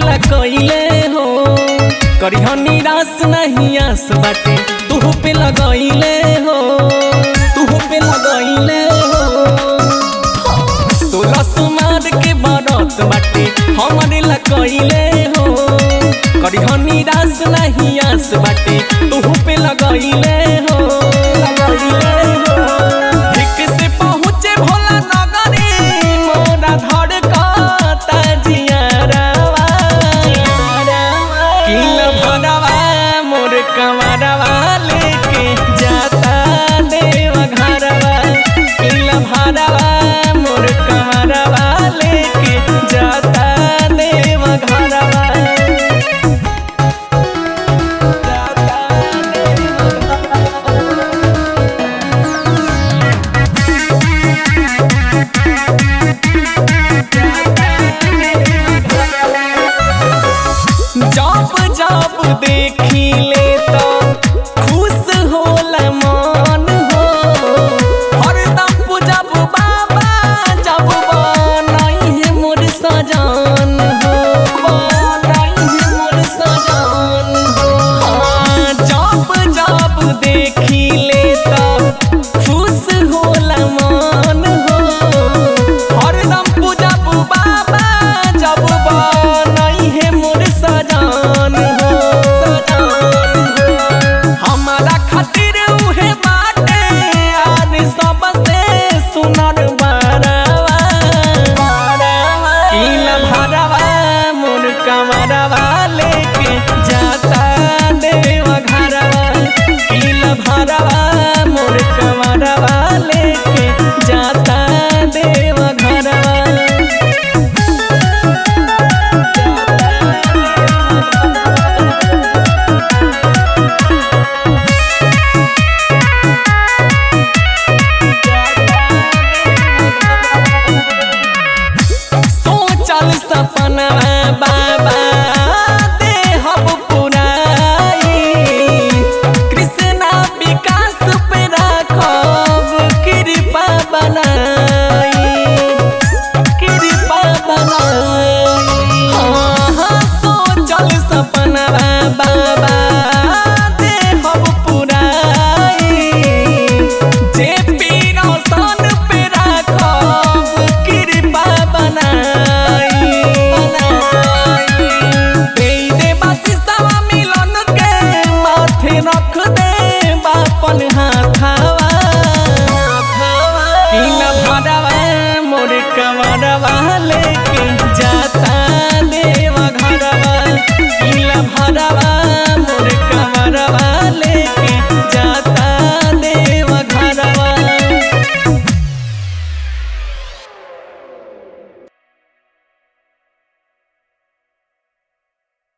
ला कइले हो करिह निराश नहीं आस बाटे तू पे लगइले हो तू पे लगइले हो सोलह सुमार के बरत बाटे हमरे ला कइले हो करिह निराश नहीं आस बाटे तू पे लगइले हो लगइले हो ठीक से पहुँचे भोला नगरी मोरा धड़ कता जियारावा किल भरवा मोर कमरवा लेके जाता देव घरवा किल भरवा मोर कमरवा लेके जाता देव घरवा जाता देव घरवा जब जब देख